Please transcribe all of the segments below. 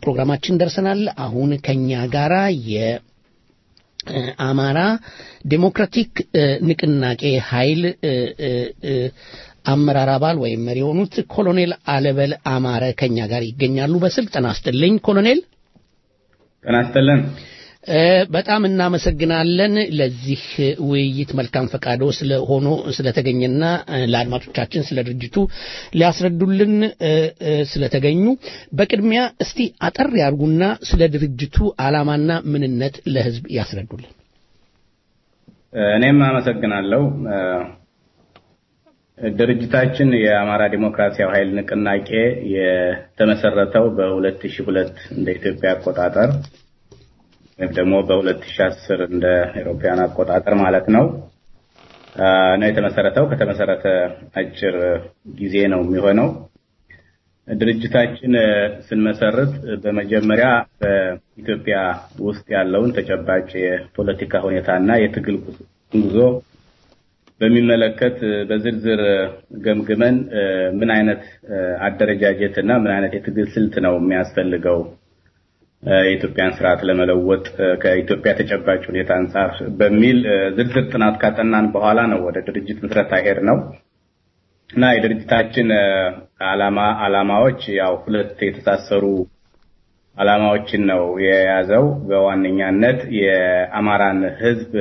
ፕሮግራማችን ደርሰናል። አሁን ከኛ ጋራ የአማራ ዴሞክራቲክ ንቅናቄ ኃይል አመራር አባል ወይም መሪ የሆኑት ኮሎኔል አለበል አማረ ከኛ ጋር ይገኛሉ በስልክ ጤና ይስጥልኝ ኮሎኔል። ጤና ይስጥልን። በጣም እናመሰግናለን ለዚህ ውይይት መልካም ፈቃዶ ስለሆኖ ስለተገኘና ለአድማጮቻችን ስለ ድርጅቱ ሊያስረዱልን ስለተገኙ በቅድሚያ እስቲ አጠር ያርጉና ስለ ድርጅቱ ዓላማና ምንነት ለሕዝብ ያስረዱልን። እኔም አመሰግናለሁ። ድርጅታችን የአማራ ዲሞክራሲያዊ ኃይል ንቅናቄ የተመሰረተው በ2002 እንደ ኢትዮጵያ አቆጣጠር ወይም ደግሞ በ2010 እንደ አውሮፓውያን አቆጣጠር ማለት ነው ነው የተመሰረተው። ከተመሰረተ አጭር ጊዜ ነው የሚሆነው። ድርጅታችን ስንመሰርት በመጀመሪያ በኢትዮጵያ ውስጥ ያለውን ተጨባጭ የፖለቲካ ሁኔታና የትግል ጉዞ በሚመለከት በዝርዝር ገምግመን ምን አይነት አደረጃጀት እና ምን አይነት የትግል ስልት ነው የሚያስፈልገው የኢትዮጵያን ስርዓት ለመለወጥ ከኢትዮጵያ ተጨባጭ ሁኔታ አንጻር በሚል ዝርዝር ጥናት ካጠናን በኋላ ነው ወደ ድርጅት ምስረታ ሄድ ነው እና የድርጅታችን ዓላማ ዓላማዎች ያው ሁለት የተሳሰሩ ዓላማዎችን ነው የያዘው። በዋነኛነት የአማራን ሕዝብ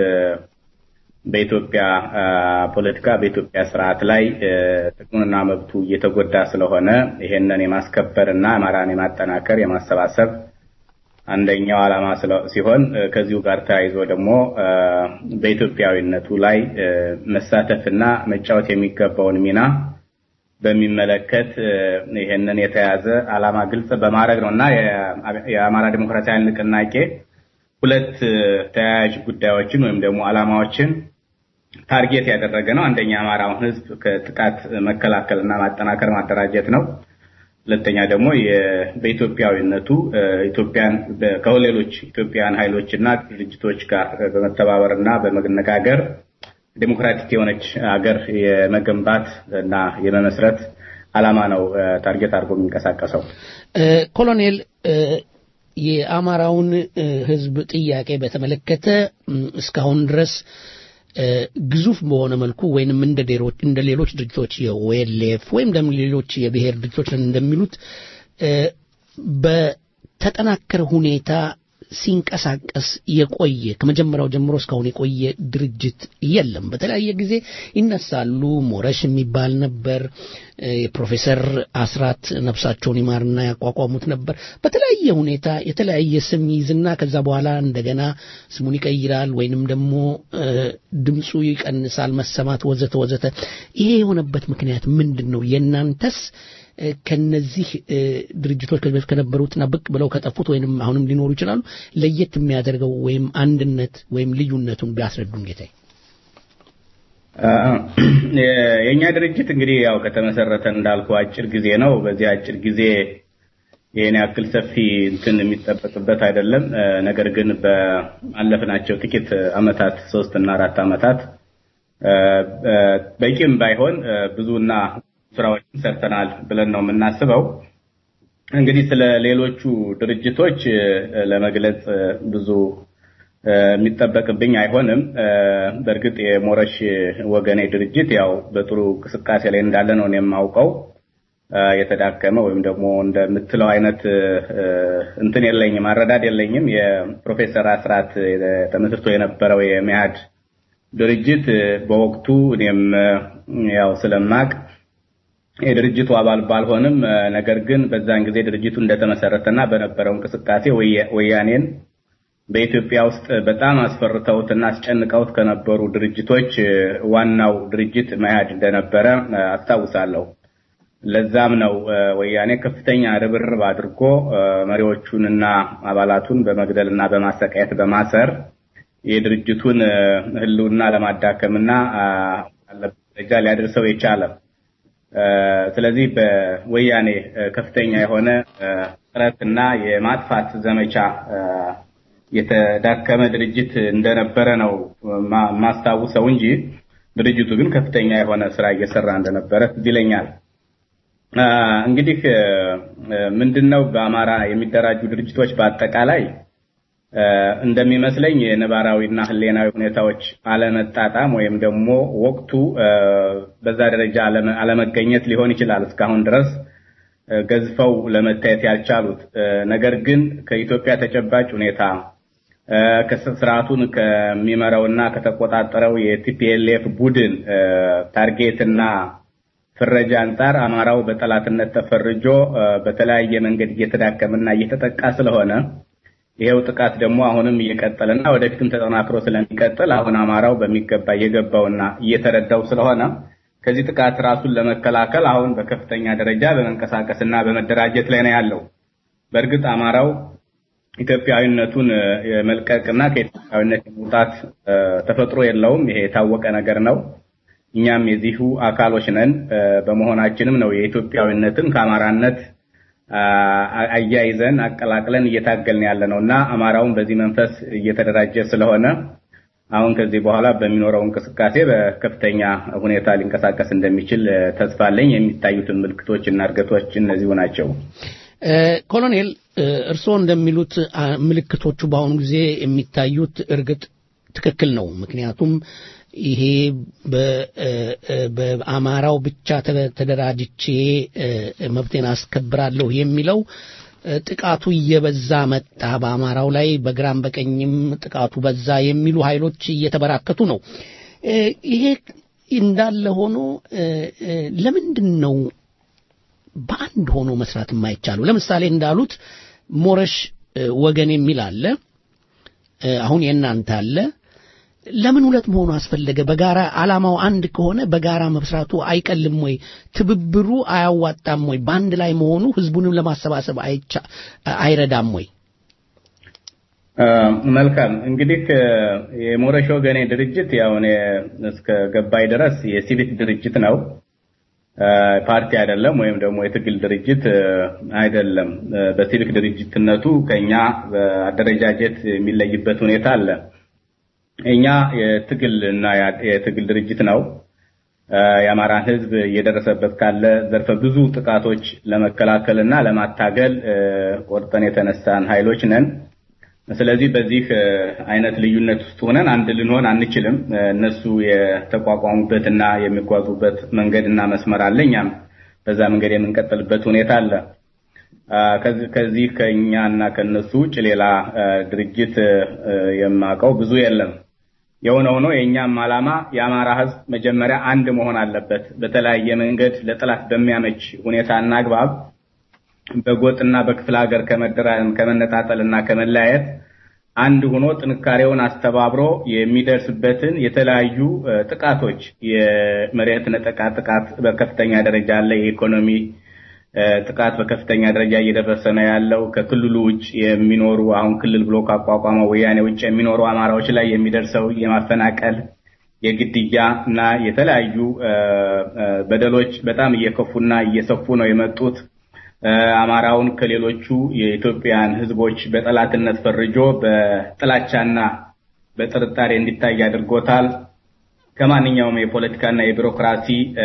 በኢትዮጵያ ፖለቲካ በኢትዮጵያ ስርዓት ላይ ጥቅሙንና መብቱ እየተጎዳ ስለሆነ ይሄንን የማስከበር እና አማራን የማጠናከር የማሰባሰብ አንደኛው ዓላማ ሲሆን ከዚሁ ጋር ተያይዞ ደግሞ በኢትዮጵያዊነቱ ላይ መሳተፍና መጫወት የሚገባውን ሚና በሚመለከት ይሄንን የተያዘ ዓላማ ግልጽ በማድረግ ነው እና የአማራ ዲሞክራሲያዊ ንቅናቄ ሁለት ተያያዥ ጉዳዮችን ወይም ደግሞ ዓላማዎችን ታርጌት ያደረገ ነው። አንደኛ የአማራውን ሕዝብ ከጥቃት መከላከልና ማጠናከር ማደራጀት ነው። ሁለተኛ ደግሞ በኢትዮጵያዊነቱ ኢትዮጵያን ከሌሎች ኢትዮጵያውያን ኃይሎች እና ድርጅቶች ጋር በመተባበር እና በመነጋገር ዴሞክራቲክ የሆነች ሀገር የመገንባት እና የመመስረት ዓላማ ነው ታርጌት አድርጎ የሚንቀሳቀሰው። ኮሎኔል የአማራውን ህዝብ ጥያቄ በተመለከተ እስካሁን ድረስ ግዙፍ በሆነ መልኩ ወይንም እንደ ሌሎች ድርጅቶች የኦኤልኤፍ ወይም ደግሞ ሌሎች የብሔር ድርጅቶች እንደሚሉት በተጠናከረ ሁኔታ ሲንቀሳቀስ የቆየ ከመጀመሪያው ጀምሮ እስካሁን የቆየ ድርጅት የለም። በተለያየ ጊዜ ይነሳሉ። ሞረሽ የሚባል ነበር። የፕሮፌሰር አስራት ነፍሳቸውን ይማርና ያቋቋሙት ነበር። በተለያየ ሁኔታ የተለያየ ስም ይዝና ከዛ በኋላ እንደገና ስሙን ይቀይራል ወይንም ደግሞ ድምፁ ይቀንሳል፣ መሰማት ወዘተ ወዘተ። ይሄ የሆነበት ምክንያት ምንድን ነው? የእናንተስ ከነዚህ ድርጅቶች ከዚህ በፊት ከነበሩትና ብቅ ብለው ከጠፉት ወይንም አሁንም ሊኖሩ ይችላሉ ለየት የሚያደርገው ወይም አንድነት ወይም ልዩነቱን ቢያስረዱን ጌታዬ። የእኛ ድርጅት እንግዲህ ያው ከተመሰረተ እንዳልኩ አጭር ጊዜ ነው። በዚህ አጭር ጊዜ ይህን ያክል ሰፊ እንትን የሚጠበቅበት አይደለም። ነገር ግን በአለፍናቸው ጥቂት አመታት ሶስት እና አራት አመታት በቂም ባይሆን ብዙና ስራዎችን ሰርተናል ብለን ነው የምናስበው። እንግዲህ ስለ ሌሎቹ ድርጅቶች ለመግለጽ ብዙ የሚጠበቅብኝ አይሆንም። በእርግጥ የሞረሽ ወገኔ ድርጅት ያው በጥሩ እንቅስቃሴ ላይ እንዳለ ነው የማውቀው። የተዳከመ ወይም ደግሞ እንደምትለው አይነት እንትን የለኝም፣ አረዳድ የለኝም። የፕሮፌሰር አስራት ተመስርቶ የነበረው የመያድ ድርጅት በወቅቱ እኔም ያው ስለማቅ የድርጅቱ አባል ባልሆንም ነገር ግን በዛን ጊዜ ድርጅቱ እንደተመሰረተና በነበረው እንቅስቃሴ ወያኔን በኢትዮጵያ ውስጥ በጣም አስፈርተውትና አስጨንቀውት ከነበሩ ድርጅቶች ዋናው ድርጅት መያድ እንደነበረ አስታውሳለሁ። ለዛም ነው ወያኔ ከፍተኛ ርብርብ አድርጎ መሪዎቹንና አባላቱን በመግደልና በማሰቃየት በማሰር የድርጅቱን ሕልውና ለማዳከምና ያለበት ደረጃ ሊያደርሰው የቻለ። ስለዚህ በወያኔ ከፍተኛ የሆነ ጥረትና የማጥፋት ዘመቻ የተዳከመ ድርጅት እንደነበረ ነው ማስታውሰው እንጂ ድርጅቱ ግን ከፍተኛ የሆነ ስራ እየሰራ እንደነበረ ትዝ ይለኛል። እንግዲህ ምንድነው በአማራ የሚደራጁ ድርጅቶች በአጠቃላይ እንደሚመስለኝ የነባራዊና ህሌናዊ ሁኔታዎች አለመጣጣም ወይም ደግሞ ወቅቱ በዛ ደረጃ አለመገኘት ሊሆን ይችላል እስካሁን ድረስ ገዝፈው ለመታየት ያልቻሉት። ነገር ግን ከኢትዮጵያ ተጨባጭ ሁኔታ ስርዓቱን ከሚመራውና ከተቆጣጠረው የቲፒኤልኤፍ ቡድን ታርጌትና ፍረጃ አንጻር አማራው በጠላትነት ተፈርጆ በተለያየ መንገድ እየተዳከመና እየተጠቃ ስለሆነ ይሄው ጥቃት ደግሞ አሁንም እየቀጠለና ወደፊትም ተጠናክሮ ስለሚቀጥል አሁን አማራው በሚገባ እየገባውና እየተረዳው ስለሆነ ከዚህ ጥቃት ራሱን ለመከላከል አሁን በከፍተኛ ደረጃ በመንቀሳቀስና በመደራጀት ላይ ነው ያለው። በእርግጥ አማራው ኢትዮጵያዊነቱን የመልቀቅና ከኢትዮጵያዊነት የመውጣት ተፈጥሮ የለውም። ይሄ የታወቀ ነገር ነው። እኛም የዚሁ አካሎች ነን። በመሆናችንም ነው የኢትዮጵያዊነትን ከአማራነት አያይዘን አቀላቅለን እየታገልን ያለ ነው እና አማራውን በዚህ መንፈስ እየተደራጀ ስለሆነ አሁን ከዚህ በኋላ በሚኖረው እንቅስቃሴ በከፍተኛ ሁኔታ ሊንቀሳቀስ እንደሚችል ተስፋ አለኝ። የሚታዩትን ምልክቶች እና እድገቶች እነዚሁ ናቸው። ኮሎኔል እርስዎ እንደሚሉት ምልክቶቹ በአሁኑ ጊዜ የሚታዩት እርግጥ ትክክል ነው። ምክንያቱም ይሄ በአማራው ብቻ ተደራጅቼ መብቴን አስከብራለሁ የሚለው ጥቃቱ እየበዛ መጣ። በአማራው ላይ በግራም በቀኝም ጥቃቱ በዛ የሚሉ ኃይሎች እየተበራከቱ ነው። ይሄ እንዳለ ሆኖ ለምንድን ነው በአንድ ሆኖ መስራት የማይቻለው? ለምሳሌ እንዳሉት ሞረሽ ወገን የሚል አለ፣ አሁን የእናንተ አለ። ለምን ሁለት መሆኑ አስፈለገ? በጋራ ዓላማው አንድ ከሆነ በጋራ መስራቱ አይቀልም ወይ? ትብብሩ አያዋጣም ወይ? በአንድ ላይ መሆኑ ህዝቡንም ለማሰባሰብ አይረዳም ወይ? መልካም እንግዲህ የሞረሽ ወገኔ ድርጅት ያው እኔ እስከ ገባይ ድረስ የሲቪክ ድርጅት ነው፣ ፓርቲ አይደለም፣ ወይም ደግሞ የትግል ድርጅት አይደለም። በሲቪክ ድርጅትነቱ ከኛ በአደረጃጀት የሚለይበት ሁኔታ አለ። እኛ የትግል እና የትግል ድርጅት ነው። የአማራን ህዝብ እየደረሰበት ካለ ዘርፈ ብዙ ጥቃቶች ለመከላከል እና ለማታገል ቆርጠን የተነሳን ኃይሎች ነን። ስለዚህ በዚህ አይነት ልዩነት ውስጥ ሆነን አንድ ልንሆን አንችልም። እነሱ የተቋቋሙበትና የሚጓዙበት መንገድና መስመር አለ። እኛም በዛ መንገድ የምንቀጥልበት ሁኔታ አለ። ከዚህ ከእኛና ከነሱ ውጭ ሌላ ድርጅት የማውቀው ብዙ የለም። የሆነ ሆኖ የእኛም ዓላማ የአማራ ህዝብ መጀመሪያ አንድ መሆን አለበት። በተለያየ መንገድ ለጠላት በሚያመች ሁኔታና አግባብ በጎጥና በክፍለ ሀገር ከመነጣጠልና ከመለያየት አንድ ሆኖ ጥንካሬውን አስተባብሮ የሚደርስበትን የተለያዩ ጥቃቶች የመሬት ነጠቃ ጥቃት በከፍተኛ ደረጃ አለ። የኢኮኖሚ ጥቃት በከፍተኛ ደረጃ እየደረሰ ነው ያለው። ከክልሉ ውጭ የሚኖሩ አሁን ክልል ብሎ ካቋቋመው ወያኔ ውጭ የሚኖሩ አማራዎች ላይ የሚደርሰው የማፈናቀል፣ የግድያ እና የተለያዩ በደሎች በጣም እየከፉና እየሰፉ ነው የመጡት። አማራውን ከሌሎቹ የኢትዮጵያን ህዝቦች በጠላትነት ፈርጆ በጥላቻና በጥርጣሬ እንዲታይ አድርጎታል። ከማንኛውም የፖለቲካና የቢሮክራሲ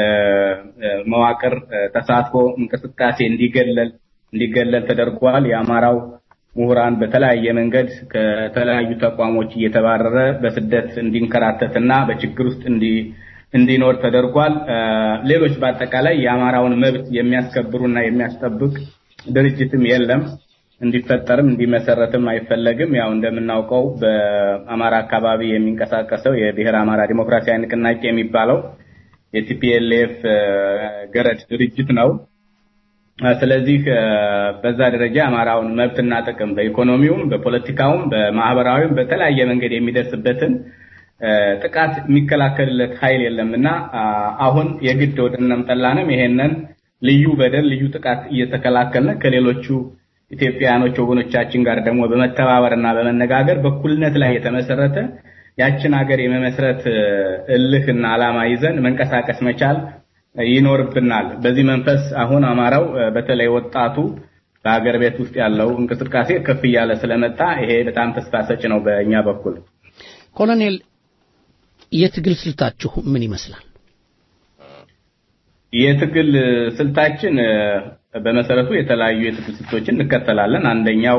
መዋቅር ተሳትፎ እንቅስቃሴ እንዲገለል እንዲገለል ተደርጓል። የአማራው ምሁራን በተለያየ መንገድ ከተለያዩ ተቋሞች እየተባረረ በስደት እንዲንከራተትና በችግር ውስጥ እንዲ እንዲኖር ተደርጓል። ሌሎች በአጠቃላይ የአማራውን መብት የሚያስከብሩና የሚያስጠብቅ ድርጅትም የለም። እንዲፈጠርም እንዲመሰረትም አይፈለግም። ያው እንደምናውቀው በአማራ አካባቢ የሚንቀሳቀሰው የብሔር አማራ ዲሞክራሲያዊ ንቅናቄ የሚባለው የቲፒኤልኤፍ ገረድ ድርጅት ነው። ስለዚህ በዛ ደረጃ አማራውን መብትና ጥቅም በኢኮኖሚውም፣ በፖለቲካውም፣ በማህበራዊም በተለያየ መንገድ የሚደርስበትን ጥቃት የሚከላከልለት ኃይል የለምና አሁን የግድ ወደነም ጠላንም ይሄንን ልዩ በደል ልዩ ጥቃት እየተከላከልን ከሌሎቹ ኢትዮጵያውያኖች ወገኖቻችን ጋር ደግሞ በመተባበርና በመነጋገር በኩልነት ላይ የተመሰረተ ያችን ሀገር የመመስረት እልህና ዓላማ ይዘን መንቀሳቀስ መቻል ይኖርብናል። በዚህ መንፈስ አሁን አማራው በተለይ ወጣቱ በሀገር ቤት ውስጥ ያለው እንቅስቃሴ ከፍ እያለ ስለመጣ ይሄ በጣም ተስፋ ሰጭ ነው በእኛ በኩል። ኮሎኔል የትግል ስልታችሁ ምን ይመስላል? የትግል ስልታችን በመሰረቱ የተለያዩ የትግል ስልቶችን እንከተላለን። አንደኛው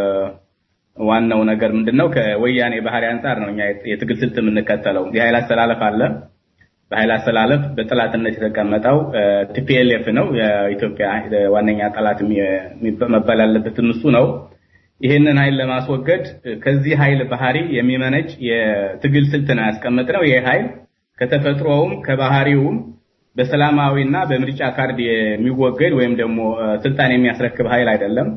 ዋናው ነገር ምንድነው? ከወያኔ ባህሪ አንጻር ነው እኛ የትግል ስልት የምንከተለው። የኃይል አስተላለፍ አለ። በኃይል አስተላለፍ በጠላትነት የተቀመጠው ቲፒኤልኤፍ ነው። የኢትዮጵያ ዋነኛ ጠላት መባል ያለበትም እሱ ነው። ይህንን ኃይል ለማስወገድ ከዚህ ኃይል ባህሪ የሚመነጭ የትግል ስልት ነው ያስቀመጥነው። ይህ ኃይል ከተፈጥሮውም ከባህሪውም በሰላማዊና በምርጫ ካርድ የሚወገድ ወይም ደግሞ ስልጣን የሚያስረክብ ኃይል አይደለም።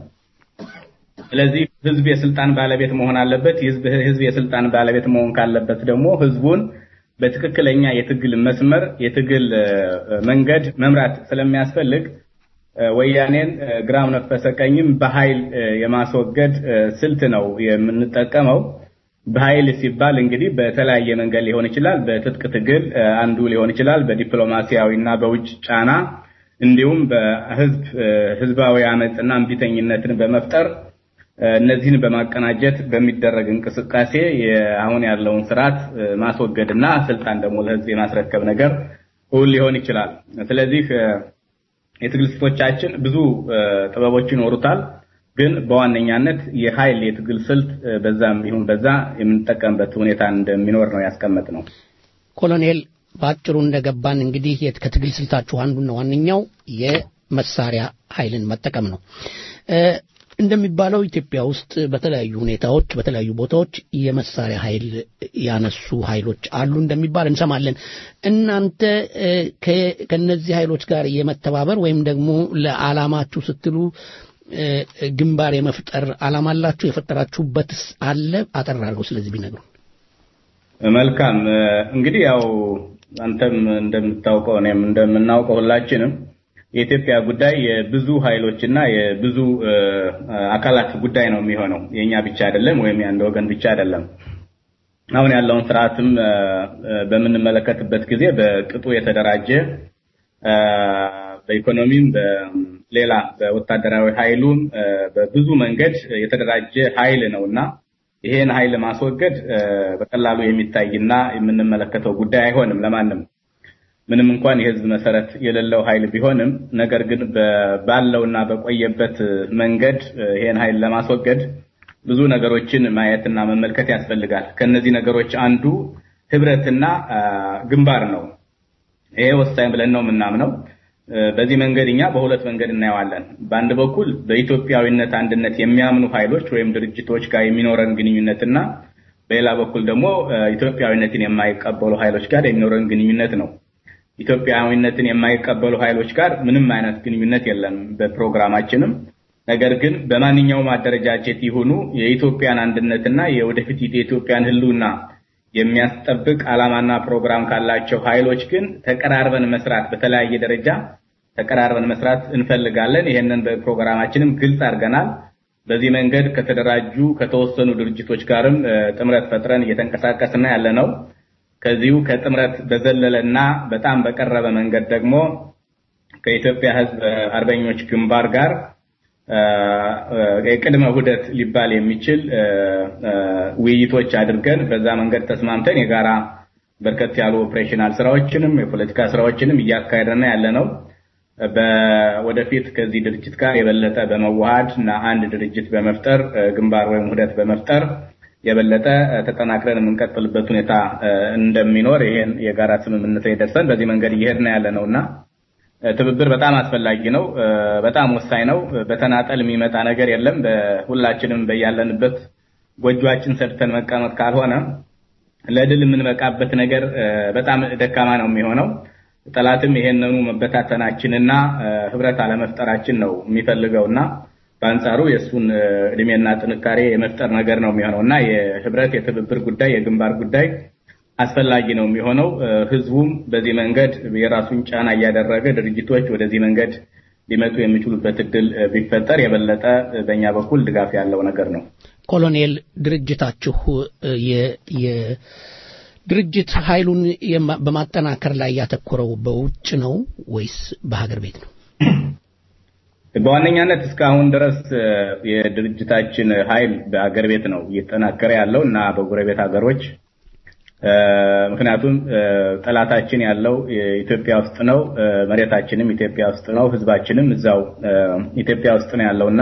ስለዚህ ህዝብ የስልጣን ባለቤት መሆን አለበት። ህዝብ የስልጣን ባለቤት መሆን ካለበት ደግሞ ህዝቡን በትክክለኛ የትግል መስመር የትግል መንገድ መምራት ስለሚያስፈልግ ወያኔን ግራም ነፈሰ ቀኝም በኃይል የማስወገድ ስልት ነው የምንጠቀመው። በኃይል ሲባል እንግዲህ በተለያየ መንገድ ሊሆን ይችላል። በትጥቅ ትግል አንዱ ሊሆን ይችላል። በዲፕሎማሲያዊና በውጭ ጫና እንዲሁም በህዝብ ህዝባዊ አመፅና እምቢተኝነትን በመፍጠር እነዚህን በማቀናጀት በሚደረግ እንቅስቃሴ አሁን ያለውን ስርዓት ማስወገድና ስልጣን ደግሞ ለህዝብ የማስረከብ ነገር እውን ሊሆን ይችላል። ስለዚህ የትግል ስልቶቻችን ብዙ ጥበቦች ይኖሩታል። ግን በዋነኛነት የኃይል የትግል ስልት በዛም ይሁን በዛ የምንጠቀምበት ሁኔታ እንደሚኖር ነው ያስቀመጥ ነው። ኮሎኔል በአጭሩ እንደገባን እንግዲህ ከትግል ስልታችሁ አንዱና ዋነኛው የመሳሪያ ኃይልን መጠቀም ነው። እንደሚባለው ኢትዮጵያ ውስጥ በተለያዩ ሁኔታዎች በተለያዩ ቦታዎች የመሳሪያ ኃይል ያነሱ ኃይሎች አሉ እንደሚባል እንሰማለን። እናንተ ከነዚህ ኃይሎች ጋር የመተባበር ወይም ደግሞ ለዓላማችሁ ስትሉ ግንባር የመፍጠር ዓላማ አላችሁ? የፈጠራችሁበትስ አለ? አጠር አድርገው ስለዚህ ቢነግሩ። መልካም እንግዲህ ያው አንተም እንደምታውቀው እኔም እንደምናውቀው ሁላችንም የኢትዮጵያ ጉዳይ የብዙ ኃይሎችና የብዙ አካላት ጉዳይ ነው የሚሆነው። የኛ ብቻ አይደለም፣ ወይም የአንድ ወገን ብቻ አይደለም። አሁን ያለውን ስርዓትም በምንመለከትበት ጊዜ በቅጡ የተደራጀ በኢኮኖሚም በሌላ በወታደራዊ ኃይሉም በብዙ መንገድ የተደራጀ ኃይል ነውና ይሄን ኃይል ማስወገድ በቀላሉ የሚታይና የምንመለከተው ጉዳይ አይሆንም ለማንም ምንም እንኳን የህዝብ መሰረት የሌለው ኃይል ቢሆንም ነገር ግን ባለውና በቆየበት መንገድ ይሄን ኃይል ለማስወገድ ብዙ ነገሮችን ማየትና መመልከት ያስፈልጋል። ከነዚህ ነገሮች አንዱ ህብረትና ግንባር ነው። ይሄ ወሳኝ ብለን ነው የምናምነው። በዚህ መንገድ እኛ በሁለት መንገድ እናየዋለን። በአንድ በኩል በኢትዮጵያዊነት አንድነት የሚያምኑ ኃይሎች ወይም ድርጅቶች ጋር የሚኖረን ግንኙነትና በሌላ በኩል ደግሞ ኢትዮጵያዊነትን የማይቀበሉ ኃይሎች ጋር የሚኖረን ግንኙነት ነው። ኢትዮጵያዊነትን የማይቀበሉ ኃይሎች ጋር ምንም አይነት ግንኙነት የለም በፕሮግራማችንም። ነገር ግን በማንኛውም አደረጃጀት ይሁኑ የኢትዮጵያን አንድነትና የወደፊት የኢትዮጵያን ህልውና የሚያስጠብቅ ዓላማና ፕሮግራም ካላቸው ኃይሎች ግን ተቀራርበን መስራት በተለያየ ደረጃ ተቀራርበን መስራት እንፈልጋለን። ይሄንን በፕሮግራማችንም ግልጽ አድርገናል። በዚህ መንገድ ከተደራጁ ከተወሰኑ ድርጅቶች ጋርም ጥምረት ፈጥረን እየተንቀሳቀስና ያለ ነው። ከዚሁ ከጥምረት በዘለለና በጣም በቀረበ መንገድ ደግሞ ከኢትዮጵያ ህዝብ አርበኞች ግንባር ጋር የቅድመ ውህደት ሊባል የሚችል ውይይቶች አድርገን በዛ መንገድ ተስማምተን የጋራ በርከት ያሉ ኦፕሬሽናል ስራዎችንም የፖለቲካ ስራዎችንም እያካሄደና ያለ ነው። ወደፊት ከዚህ ድርጅት ጋር የበለጠ በመዋሃድ እና አንድ ድርጅት በመፍጠር ግንባር ወይም ውህደት በመፍጠር የበለጠ ተጠናክረን የምንቀጥልበት ሁኔታ እንደሚኖር ይሄን የጋራ ስምምነት ላይ ደርሰን በዚህ መንገድ እየሄድን ያለ ነውና ትብብር በጣም አስፈላጊ ነው። በጣም ወሳኝ ነው። በተናጠል የሚመጣ ነገር የለም። በሁላችንም በያለንበት ጎጆአችን ሰርተን መቀመጥ ካልሆነ ለድል የምንበቃበት ነገር በጣም ደካማ ነው የሚሆነው። ጠላትም ይሄንኑ መበታተናችንና ህብረት አለመፍጠራችን ነው የሚፈልገውና በአንጻሩ የእሱን እድሜና ጥንካሬ የመፍጠር ነገር ነው የሚሆነው እና የህብረት የትብብር ጉዳይ የግንባር ጉዳይ አስፈላጊ ነው የሚሆነው። ህዝቡም በዚህ መንገድ የራሱን ጫና እያደረገ ድርጅቶች ወደዚህ መንገድ ሊመጡ የሚችሉበት እድል ቢፈጠር የበለጠ በእኛ በኩል ድጋፍ ያለው ነገር ነው። ኮሎኔል ድርጅታችሁ የድርጅት ኃይሉን በማጠናከር ላይ ያተኮረው በውጭ ነው ወይስ በሀገር ቤት ነው? በዋነኛነት እስካሁን ድረስ የድርጅታችን ኃይል በሀገር ቤት ነው እየተጠናከረ ያለው እና በጎረቤት ሀገሮች ምክንያቱም ጠላታችን ያለው ኢትዮጵያ ውስጥ ነው፣ መሬታችንም ኢትዮጵያ ውስጥ ነው፣ ህዝባችንም እዛው ኢትዮጵያ ውስጥ ነው ያለውና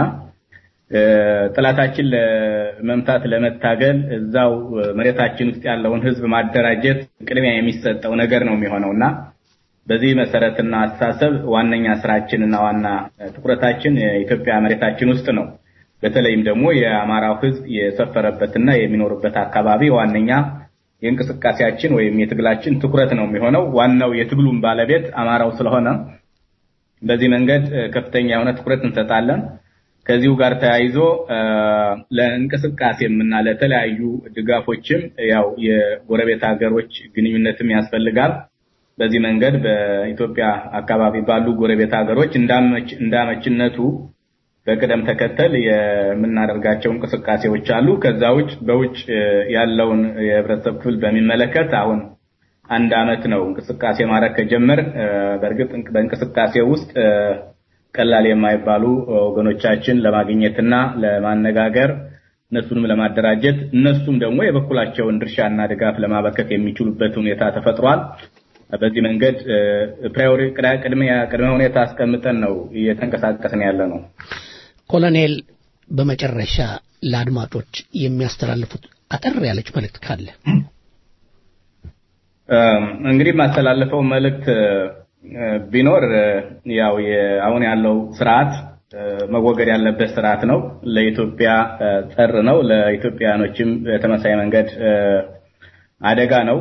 ጠላታችን ለመምታት ለመታገል እዛው መሬታችን ውስጥ ያለውን ህዝብ ማደራጀት ቅድሚያ የሚሰጠው ነገር ነው የሚሆነውና በዚህ መሰረትና አስተሳሰብ ዋነኛ ስራችንና ዋና ትኩረታችን የኢትዮጵያ መሬታችን ውስጥ ነው። በተለይም ደግሞ የአማራው ህዝብ የሰፈረበትና የሚኖርበት አካባቢ ዋነኛ የእንቅስቃሴያችን ወይም የትግላችን ትኩረት ነው የሚሆነው። ዋናው የትግሉም ባለቤት አማራው ስለሆነ በዚህ መንገድ ከፍተኛ የሆነ ትኩረት እንሰጣለን። ከዚሁ ጋር ተያይዞ ለእንቅስቃሴም እና ለተለያዩ ድጋፎችም ያው የጎረቤት ሀገሮች ግንኙነትም ያስፈልጋል። በዚህ መንገድ በኢትዮጵያ አካባቢ ባሉ ጎረቤት ሀገሮች እንዳመችነቱ በቅደም ተከተል የምናደርጋቸው እንቅስቃሴዎች አሉ። ከዛ ውጭ በውጭ ያለውን የህብረተሰብ ክፍል በሚመለከት አሁን አንድ አመት ነው እንቅስቃሴ ማድረግ ከጀመር። በእርግጥ በእንቅስቃሴ ውስጥ ቀላል የማይባሉ ወገኖቻችን ለማግኘትና ለማነጋገር እነሱንም ለማደራጀት እነሱም ደግሞ የበኩላቸውን ድርሻና ድጋፍ ለማበርከት የሚችሉበት ሁኔታ ተፈጥሯል። በዚህ መንገድ ፕራዮሪ ቅድሚያ ቅድመ ሁኔታ አስቀምጠን ነው እየተንቀሳቀስን ያለ ነው። ኮሎኔል፣ በመጨረሻ ለአድማጮች የሚያስተላልፉት አጠር ያለች መልእክት ካለ እንግዲህ የማስተላልፈው መልእክት ቢኖር ያው አሁን ያለው ስርዓት መወገድ ያለበት ስርዓት ነው። ለኢትዮጵያ ጸር ነው። ለኢትዮጵያኖችም በተመሳይ መንገድ አደጋ ነው።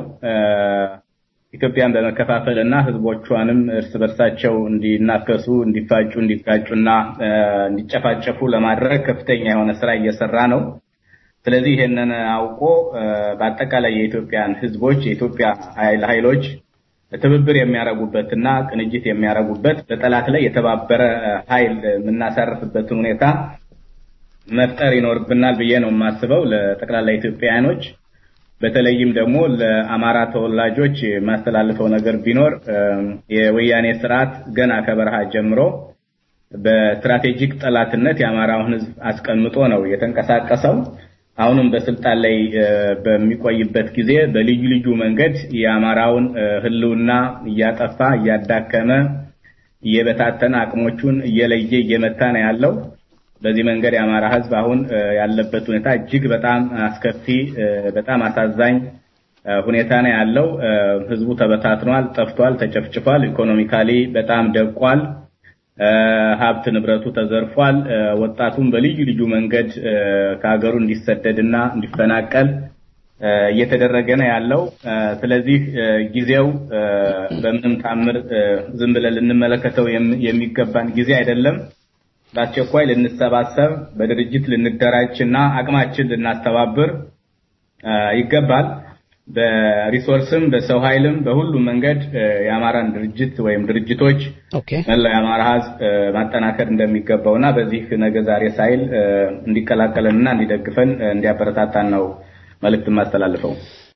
ኢትዮጵያን በመከፋፈል እና ህዝቦቿንም እርስ በርሳቸው እንዲናከሱ፣ እንዲፋጩ፣ እንዲጋጩና እንዲጨፋጨፉ ለማድረግ ከፍተኛ የሆነ ስራ እየሰራ ነው። ስለዚህ ይሄንን አውቆ በአጠቃላይ የኢትዮጵያን ህዝቦች የኢትዮጵያ ኃይሎች ትብብር የሚያደርጉበትና ቅንጅት የሚያደርጉበት በጠላት ላይ የተባበረ ኃይል የምናሳርፍበትን ሁኔታ መፍጠር ይኖርብናል ብዬ ነው የማስበው ለጠቅላላ ኢትዮጵያውያኖች። በተለይም ደግሞ ለአማራ ተወላጆች የማስተላልፈው ነገር ቢኖር የወያኔ ስርዓት ገና ከበረሃ ጀምሮ በስትራቴጂክ ጠላትነት የአማራውን ህዝብ አስቀምጦ ነው የተንቀሳቀሰው። አሁንም በስልጣን ላይ በሚቆይበት ጊዜ በልዩ ልዩ መንገድ የአማራውን ህልውና እያጠፋ እያዳከመ እየበታተነ አቅሞቹን እየለየ እየመታ ነው ያለው። በዚህ መንገድ የአማራ ህዝብ አሁን ያለበት ሁኔታ እጅግ በጣም አስከፊ፣ በጣም አሳዛኝ ሁኔታ ነው ያለው። ህዝቡ ተበታትኗል፣ ጠፍቷል፣ ተጨፍጭፏል። ኢኮኖሚካሊ በጣም ደቋል። ሀብት ንብረቱ ተዘርፏል። ወጣቱም በልዩ ልዩ መንገድ ከሀገሩ እንዲሰደድና እንዲፈናቀል እየተደረገ ነው ያለው። ስለዚህ ጊዜው በምንም ታምር ዝም ብለን ልንመለከተው የሚገባን ጊዜ አይደለም። በአስቸኳይ ልንሰባሰብ፣ በድርጅት ልንደራጅ እና አቅማችን ልናስተባብር ይገባል። በሪሶርስም በሰው ኃይልም በሁሉም መንገድ የአማራን ድርጅት ወይም ድርጅቶች መላው የአማራ ህዝብ ማጠናከር እንደሚገባውና በዚህ ነገ ዛሬ ሳይል እንዲቀላቀለንና እንዲደግፈን እንዲያበረታታን ነው መልእክት የማስተላልፈው።